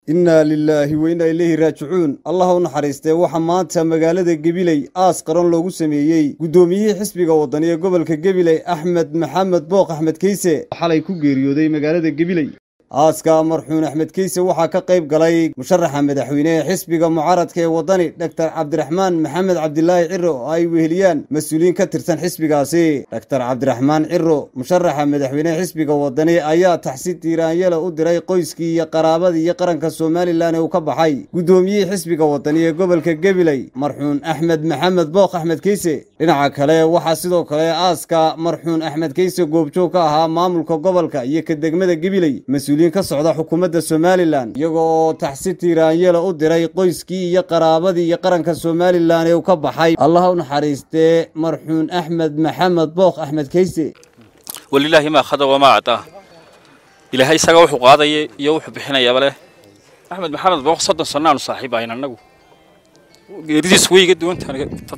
innaa lilaahi wa innaa ilayhi raajicuun allah u naxariistee waxaa maanta magaalada gebiley aas qaran loogu sameeyey guddoomiyihii xisbiga waddani ee gobolka gebiley axmed maxamed booq axmed keyse xalay ku geeriyooday magaalada gebiley aaska marxuun axmed keyse waxaa ka qayb galay musharaxa madaxweyne ee xisbiga mucaaradka ee waddani doktor cabdiraxmaan maxamed cabdilaahi ciro oo ay weheliyaan mas-uuliyiin ka tirsan xisbigaasi doktor cabdiraxmaan ciro musharaxa madaxweyne xisbiga waddani ayaa taxsi tiiraanyala u diray qoyskii iyo qaraabadii iyo qaranka somalilan ee uu ka baxay guddoomiyihii xisbiga waddani ee gobolka gebiley marxuun axmed maxamed booq axmed keyse dhinaca kale waxaa sidoo kale aaska marxuun axmed keyse goobjoog ka ahaa maamulka gobolka iyo ka degmada gebiley ka socda xukuumadda somalilan iyaga oo taxsi tiiraanyela u diray qoyskii iyo qaraabadii iyo qaranka somalilan ee uu ka baxay allah u naxariistee marxuun axmed maxamed bookh axmed keyse walilaahi maa khada wamaa acdaa ilaahay isaga wuxuu qaadaya iyo wuxuu bixinayaaba leh axmed maxamed bookh soddon sannaanu saaxiib ahayn annagu geeridiis way iga duwantahan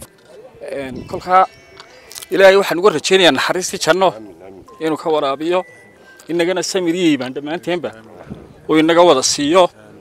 kolkaa ilaahay waxaan uga rajaynayaa naxariistii janno inuu ka waraabiyo inagana samiriyey baan dhammaanteenba oo inaga wada siiyo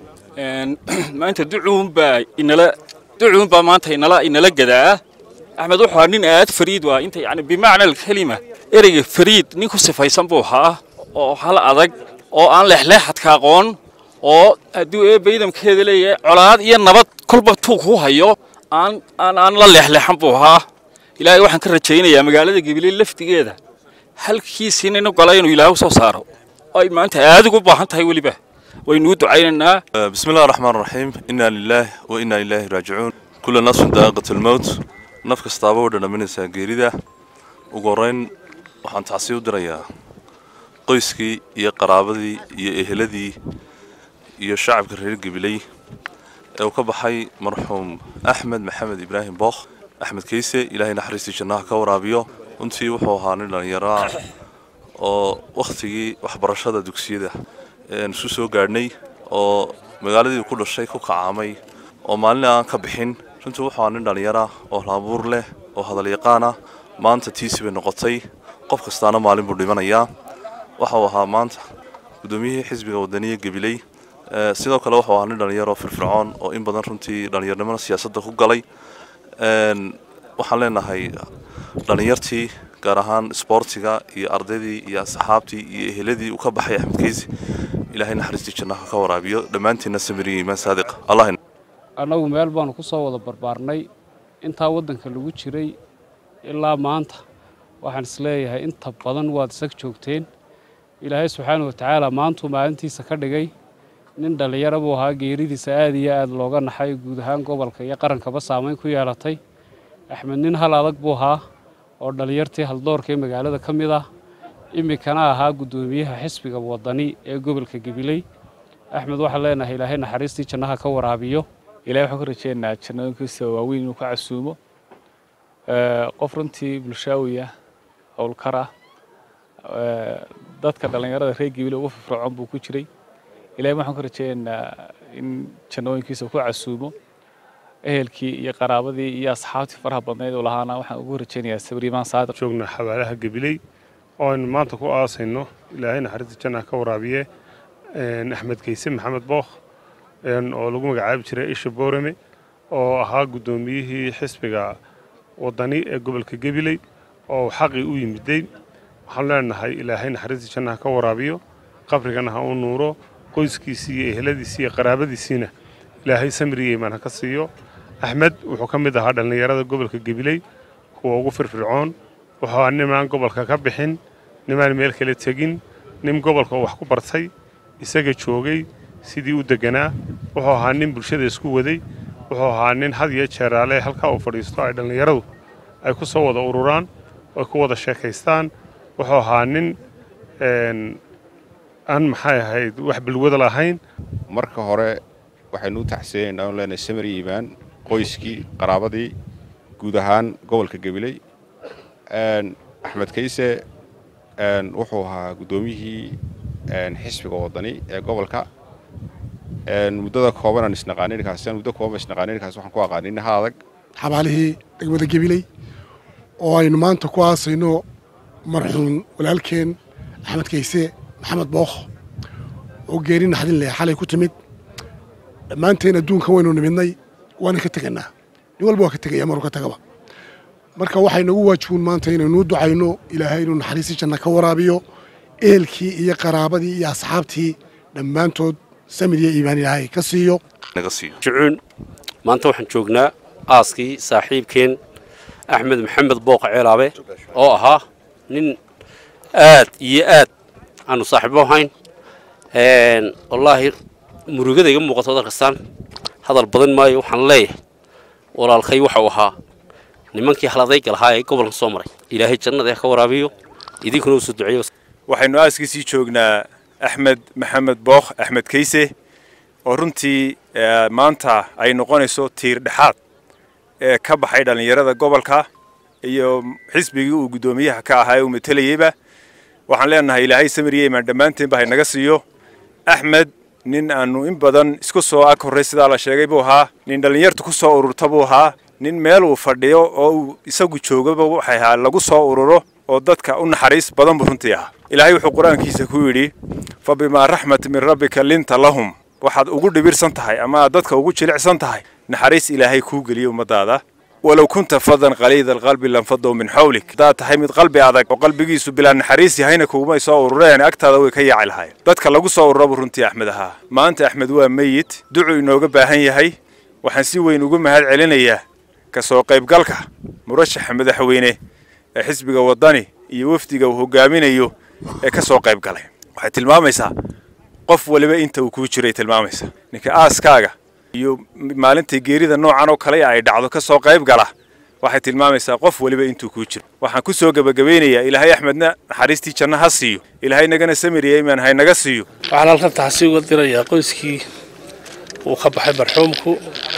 maanta ducuunbaa inala ducuunbaa maanta inala inala gadaa axmed wuxuu ahaa nin aad fariid waa inta yani bimacna alkelima ereyga fariid nin ku sifaysan buu ahaa oo hal adag oo aan leexleexadka aqoon oo hadduu eebba idamkeeda leeyahay colaad iyo nabad kolba tuu ku hayo aan aan aan la leexleexan buu ahaa ilaahay waxaan ka rajaynayaa magaalada gabiley laftigeeda halkiisiina inu gala inuu ilaahu soo saaro ay maanta aad ugu baahan tahay weliba waynuu ducaynaynaa bismi illahi raxmaan raxiim innaa lilaah wa innaa ilaahi raajicuun kulla nafsin daaqiqat almowt naf kastaaba way dhadhaminaysaa geerida ugu horrayn waxaan tacsi u dirayaa qoyskii iyo qaraabadii iyo eheladii iyo shacabka reer gabiley ee uu ka baxay marxuum axmed maxamed ibraahim bookh axmed keyse ilaahay naxariistii jannaha ka waraabiyo runtii wuxuu ahaa nin dhallinyaraa oo wakhtigii waxbarashada dugsiyada ean isu soo gaadhnay oo magaaladii ku dhashay ku kacaamay oo maalin aan ka bixin runtii wuxuu ahaa nin dhallinyara oo laabuur leh oo hadalyaqaana maanta tiisi bay noqotay qof kastaana maalin buu dhimanayaa waxa uu ahaa maanta guddoomiyihii xisbiga waddaniya gabiley sidoo kale wuxuu ahaa nin dhallinyaroo firfircoon oo in badan runtii dhallinyarnimada siyaasadda ku galay waxaan leenahay dhallinyartii gaar ahaan isboortiga iyo ardaydii iyo asxaabtii iyo eheladii uu ka baxay axmed keysi ilaahay naxariistii jannaha ka waraabiyo dhammaantiinna samiriya imaan saadiq allah annagu meel baanu ku soo wada barbaarnay intaa waddanka lagu jiray ilaa maanta waxaan isleeyahay inta badan waad isag joogteen ilaahay subxaana watacaala maantuu maalintiisa ka dhigay nin dhallinyaro buu ahaa geeridiisa aad iyo aad looga naxay guud ahaan gobolka iyo qarankaba saamayn ku yeelatay axmed nin hal adag buu ahaa oo dhallinyartii haldoorka ee magaalada ka mid ah iminkana ahaa guddoomiyaha xisbiga waddani ee gobolka gabiley axmed waxaan leenahay ilaahay naxariistii jannaha ka waraabiyo ilahay waxaan ka rajeynayaa jannooyinkiisa waaweyn inuu ka casuumo qof runtii bulshaawiya howlkar ah dadka dhallinyarada reer gabiley ugu firfircoon buu ku jiray ilahay waxaan ka rajeynaynaa in jannooyinkiisa ku casuumo ehelkii iyo qaraabadii iyo asxaabtii faraha badnayd uu lahaana waxaan ugu rajaynayaa sabriimaan saadiq joogna xabaalaha gabiley oo aynu maanta ku aasayno ilaahay naxariista jannaha ka waraabiye axmed keyse maxamed bookh oo lagu magacaabi jiray isha boorame oo ahaa guddoomiyihii xisbiga waddani ee gobolka gabiley oo xaqii u yimiday waxaan leenahay ilaahay naxariista jannaha ka waraabiyo qabrigana ha u nuuro qoyskiisii iyo eheladiisii iyo qaraabadiisiina ilaahay samriya imaan ha ka siiyo axmed wuxuu ka mid ahaa dhallinyarada gobolka gabiley kuwa ugu firfircoon wuxuu ahaa nimaan gobolka ka bixin nimaan meel kale tegin nin gobolka wax ku bartay isaga joogay sidii u deganaa wuxuu ahaa nin bulshada isku waday wuxuu ahaa nin had iyo jeeraale halkaa uu fadhiisto ay dhallinyaradu ay ku soo wada ururaan ay ku wada sheekaystaan wuxuu ahaa nin aan maxay ahayd wax balwada lahayn marka hore waxaynu u taxsiyeynaa anu leenahay samir yimaan qoyskii qaraabadii guud ahaan gobolka gabiley axmed keyse wuxuu ahaa guddoomiyihii xisbiga waddani ee gobolka muddada kooban aan isnaqaaninkaas muddo kooban isnaqaaninkaas waxaan ku aqaanin nin ha adag xabaalihii degmada gabiley oo aynu maanta ku aasayno marxuum walaalkeen axmed keyse maxamed bookh oo geeri naxdin leh xalay ku timid dhammaanteen adduunkan waynu nimidnay waana ka teganaa nin walba waa ka tegaya maruu ka tagaba marka waxay nagu waajibuun maanta inaynuu ducayno ilaahay inuu naxariistii janna ka waraabiyo ehelkii iyo qaraabadii iyo asxaabtii dhammaantood samid iyo iimaan ilaahay ka siiyo naga siiyo jucuun maanta waxaan joognaa aaskii saaxiibkeen axmed maxamed booqa ceelaabe oo ahaa nin aad iyo aad aanu saaxiibo ahayn wallaahi murugada iga muuqato ad arkastaan hadal badan maayo waxaan leeyahay walaalkay waxau ahaa nimankii haladayga lahaa ee gobolka soo maray ilaahay jannada ha ka waraabiyo idinkuna usoo duceeyo waxaynu aaskiisii joognaa axmed maxamed bookh axmed kayse oo runtii maanta ay noqonayso tiir dhexaad ee ka baxay dhallinyarada gobolka iyo xisbigii uu guddoomiyaha ka ahaa ee uu matelayeyba waxaan leenahay ilaahay samiriye imaan dhammaanteenba haynaga siiyo axmed nin aanu in badan isku soo ag horray sidaa la sheegay buu ahaa nin dhallinyartu ku soo ururta buu ahaa nin meel uu fadhiyo oo uu isagu joogaba waxay ahaa lagu soo ururo oo dadka u naxariis badan buu runtii ahaa ilaahay wuxuu qur-aankiisa ku yidhi fa bimaa raxmat min rabbika linta lahum waxaad ugu dhibirsan tahay ama aad dadka ugu jilicsan tahay naxariis ilaahay kuu geliyo ummadaada walow kunta fadan qaliida alqalbi lanfadow min xawlik haddaad tahay mid qalbi adag oo qalbigiisu bilaa naxariis yahayna kugumay soo urureen agtaada way ka yaaci lahayen dadka lagu soo urura buu runtii axmed ahaa maanta axmed waa meyid ducuu inooga baahan yahay waxaan si weyn ugu mahad celinayaa ka soo qaybgalka murashaxa madaxweyne ee xisbiga waddani iyo wafdiga uu hogaaminayo ee ka soo qayb galay waxay tilmaamaysaa qof waliba inta uu kuu jiray tilmaamaysa ninka aaskaaga iyo maalintai geerida noocan oo kale ay dhacdo ka soo qayb gala waxay tilmaamaysaa qof waliba intuu kuu jiro waxaan ku soo gebagabaynayaa ilaahay axmedna naxariistii janno ha siiyo ilaahay nagana samiriya imaan haynaga siiyo waxaan halkan taxsi uga dirayaa qoyskii uu ka baxay marxuumku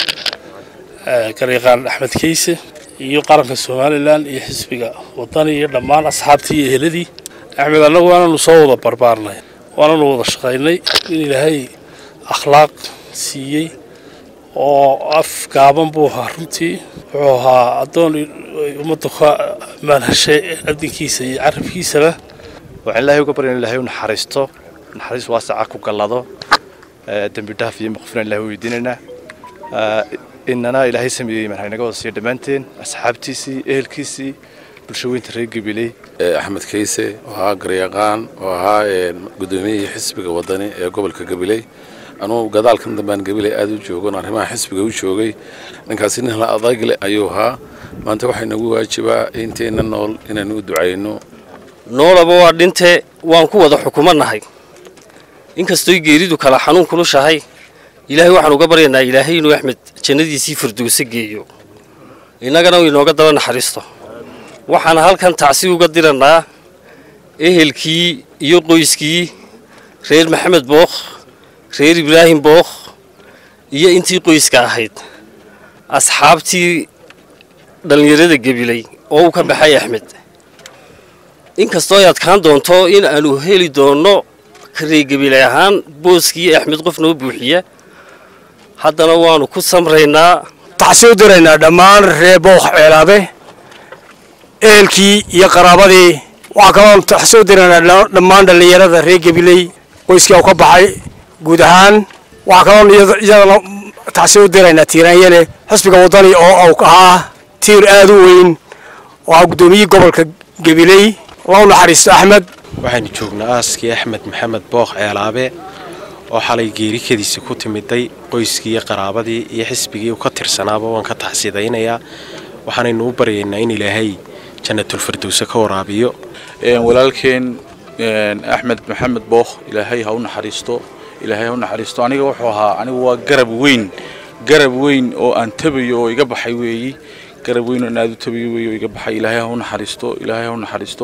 garyaqaan axmed kayse iyo qaranka somalilan iyo xisbiga waddani iyo dhammaan asxaabtii iyo eheladii axmed annagu waananu soo wada barbaarnay waananu wada shaqaynay in ilaahay akhlaaq siiyey oo af gaaban buu ahaa runtii wuxuu ahaa addoon ummadda ka maalhashay adinkiisa iyo carabkiisaba waxaan ilaahay uga baryan ilahay u naxariisto naxariis waasaca ku gallado dembi dhaaf iyo maqfina ilahay weydiinaynaa inana ilaahay sameeyey imaan haynaga wada siiyo dhammaanteen asxaabtiisii ehelkiisii bulsho weynta reer gabiley axmed kayse oo ahaa garyaqaan oo ahaa guddoomiyihii xisbiga waddani ee gobolka gabiley anugu gadaalkan dambaan gabiley aada u joogon arrimaha xisbiga u joogay ninkaasi nin la adagle ayuu ahaa maanta waxaa nagu waajibaa inteenna nool inaynu u ducayno noolaba waa dhinte waan ku wada xukumannahay inkastoy geeridu kala xanuun kulushahay ilaahay waxaan uga baryaynaa ilaahay inuu axmed jannadiisii firdowse geeyo innagana uu inooga daba naxariisto waxaan halkan tacsi uga dirannaa ehelkii iyo qoyskii reer maxamed bookh reer ibraahim bookh iyo intii qoyska ahayd asxaabtii dhallinyarada gebilay oo uu ka baxay axmed inkastoo ay adkaan doonto in aanu heli doonno kareegebilay ahaan booskii axmed qof noo buuxiya haddana waanu ku samraynaa taxsi u diraynaa dhammaan reer bookh ceelaabe ehelkii iyo qaraabadii waxaa kaloon taxsi u diraynaa dhammaan dhallinyarada reer gebiley qoyskii u ka baxay guud ahaan waxaa kaloon iyadana taxsi u diraynaa tiiraanyane xisbiga waddani oo au ahaa tiir aada u weyn oo ah guddoomiyihii gobolka gebiley lau naxariisto axmed waxaynu joognaa aaskii axmed maxamed bookh ceelaabe oo xalay geerikadiisi ku timiday qoyskii iyo qaraabadii iyo xisbigii uu ka tirsanaaba waan ka taxsidaynayaa waxaanaynu u baryaynaa in ilaahay jannatulfirdowse ka waraabiyo walaalkeen axmed maxamed bookh ilaahay ha u naxariisto ilaahay ha u naxariisto aniga wuxuu ahaa anigu waa garab weyn garab weyn oo aan tabayo oo iga baxay weeyi garab weyn oo aan aada u tabayo weeyi oo iga baxay ilaahay ha u naxariisto ilaahay ha u naxariisto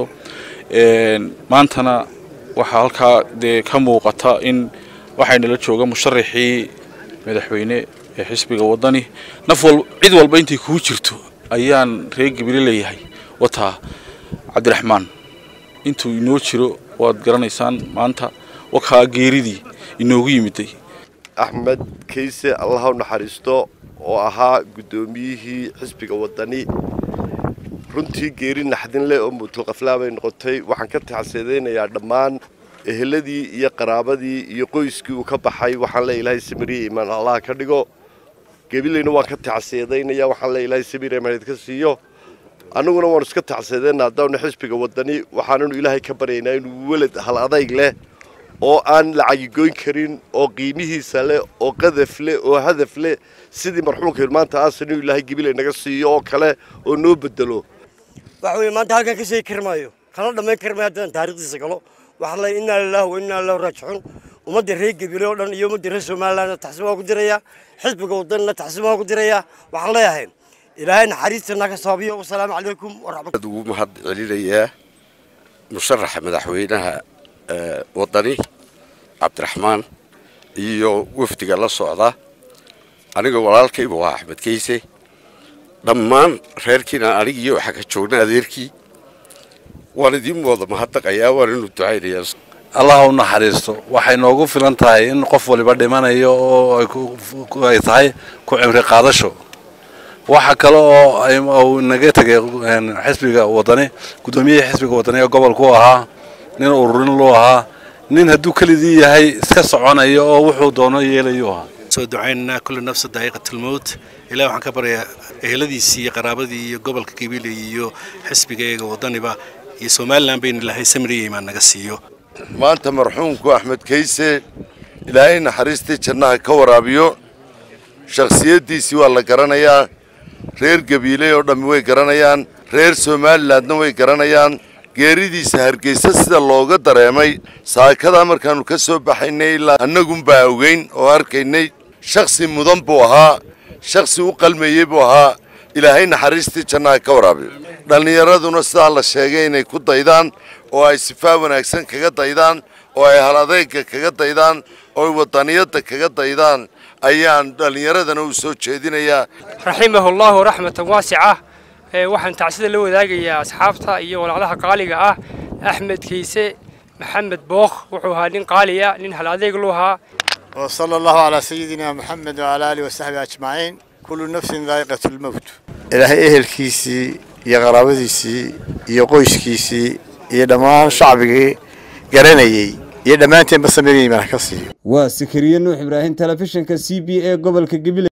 maantana waxaa halkaa dee ka muuqata in waxaynala jooga musharaxii madaxweyne ee xisbiga waddani naf wal cid walba intay kuu jirto ayaan reer gabile leeyahay wataa cabdiraxmaan intuu inoo jiro waad garanaysaan maanta wakaa geeridii inoogu yimiday axmed kayse allaha u naxariisto oo ahaa guddoomiyihii xisbiga waddani runtii geeri naxdin leh oo muutulqaflaa bay noqotay waxaan ka taxsiidaynayaa dhammaan eheladii iyo qaraabadii iyo qoyskii uu ka baxay waxaan leeyahay ilaahay samiriye imaan allah ka dhigo gebilayna waan ka tacsiyadeynaya waxaan leeyahay ilaahay samiriye imaan idinka siiyo annaguna waanu iska tacsiyadeynaa haddaanu xisbiga wadani waxaananu ilaahay ka baryaynaa inuu welad hal adayg leh oo aan lacagigoyn karin oo qiimihiisa leh oo qadaf leh oo hadaf leh sidii marxuumka maanta aasan inuu ilaahay gebilay naga siiyo oo kale oo noo bedelo waxa weeye maanta halkan ka sheegi kari maayo kala dhammayn kari maayo haddaan taariikhdiisa galo waxaan leeyahay innaa lilaahi wa innaa ilaahi raajicuun ummadda reer gebile oo dhan iyo ummadda reer somalilandna taxsiin waa ku diraya xisbiga wadanina taxsiin waa ku diraya waxaan leeyahay ilaahay naxariistana ka saabiyo wasalaamu calaykum waraxmat ugu mahad celinayaa musharaxa madaxweynaha wadani cabdiraxmaan iyo wafdiga la socda aniga walaalkayba waa axmed keyse dhammaan reerkiina anigiiyo waxaa ka joogna adeerkii waan idiin wada mahadnaqayaa waan inu ducaynayaa allah u naxariisto waxay noogu filan tahay in qof waliba dhimanayo oo ay tahay ku cimri qaadasho waxa kale oo uu naga tegay xisbiga wadani guddoomiyihii xisbiga wadani ee gobolku ahaa nin ururin luu ahaa nin hadduu kelidii yahay iska soconayo oo wuxuu doono yeelayu ahaa soo ducaynaynaa kulli nafsa daa'iqatilmowt ilaah waxaan ka baryaa eheladiisii iyo qaraabadii iyo gobolka gabiley iyo xisbigayaga wadaniba iyo somalilan bayna ilaahay samriya imaan naga siiyo maanta marxuumku axmed kayse ilaahay naxariistii jannaha ka waraabiyo shakhsiyaddiisii waa la garanayaa reer gabiiley oo dhammi way garanayaan reer somalilandna way garanayaan geeridiisa hargeysa sida looga dareemay saakadaa markaannu ka soo baxaynay ilaa annagunbaa ogeyn oo arkaynay shakhsi mudan buu ahaa shakhsi u qalmayey buu ahaa ilaahay naxariistii jannaha ka waraabiyo dhallinyaraduna sidaa la sheegay inay ku daydaan oo ay sifaa wanaagsan kaga daydaan oo ay hal adeega kaga daydaan oo ay wadaniyadda kaga daydaan ayaan dhallinyaradana u soo jeedinayaa raximahu allahu raxmatan waasica waxaan tacsida la wadaagayaa asxaabta iyo walacdaha qaaliga ah axmed kayse maxamed bookh wuxuu ahaa nin qaaliya nin hal adeeg lu ahaa وصلى الله على سيدنا محمد وعلى آله وصحبه أجمعين كل نفس ذائقة الموت إلهي أهل كيسي يا غرابتيسي يا قويش كيسي يا دمان شعبي قرنيي يا دمانتين بس مريم أنا كسي waa sakariye nuux ibraahim telefishinka c b a gobolka gabiley